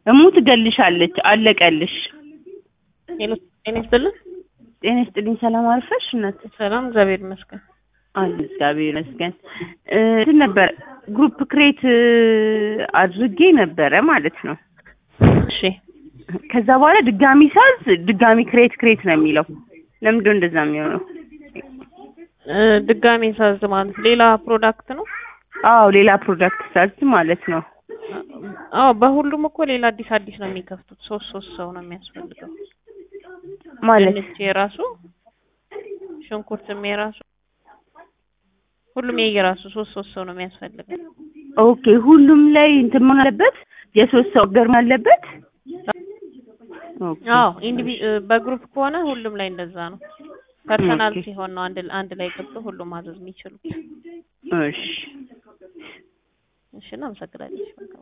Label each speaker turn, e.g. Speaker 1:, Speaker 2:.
Speaker 1: እሙ ትገልሻለች። አለቀልሽ።
Speaker 2: ሄሎ ጤና ይስጥልን።
Speaker 1: ጤና ይስጥልኝ። ሰላም አርፈሽ እናት?
Speaker 2: ሰላም እግዚአብሔር ይመስገን።
Speaker 1: አለ እግዚአብሔር ይመስገን። እ እንትን ነበር ግሩፕ ክሬት አድርጌ ነበረ ማለት ነው።
Speaker 2: እሺ
Speaker 1: ከዛ በኋላ ድጋሚ ሳዝ ድጋሚ ክሬት ክሬት ነው የሚለው። ለምንድነው እንደዛ የሚሆነው?
Speaker 2: እ ድጋሜ ሳዝ ማለት ሌላ ፕሮዳክት ነው?
Speaker 1: አዎ ሌላ ፕሮዳክት ሳዝ ማለት ነው።
Speaker 2: አዎ በሁሉም እኮ ሌላ አዲስ አዲስ ነው የሚከፍቱት። ሶስት ሶስት ሰው ነው የሚያስፈልገው።
Speaker 1: ማለት
Speaker 2: ድንች የራሱ ሽንኩርትም የራሱ ሁሉም የየራሱ ሶስት ሶስት ሰው ነው የሚያስፈልገው።
Speaker 1: ኦኬ ሁሉም ላይ እንትን መሆን አለበት። የሶስት ሰው ገርም አለበት። ኦኬ
Speaker 2: አዎ ኢንዲቪ በግሩፕ ከሆነ ሁሉም ላይ እንደዛ ነው። ፐርሰናል
Speaker 1: ኦኬ።
Speaker 2: ሲሆን ነው አንድ አንድ ላይ ገብቶ ሁሉም ማዘዝ የሚችሉት።
Speaker 1: እሺ
Speaker 2: እሺ እናመሰግናለን።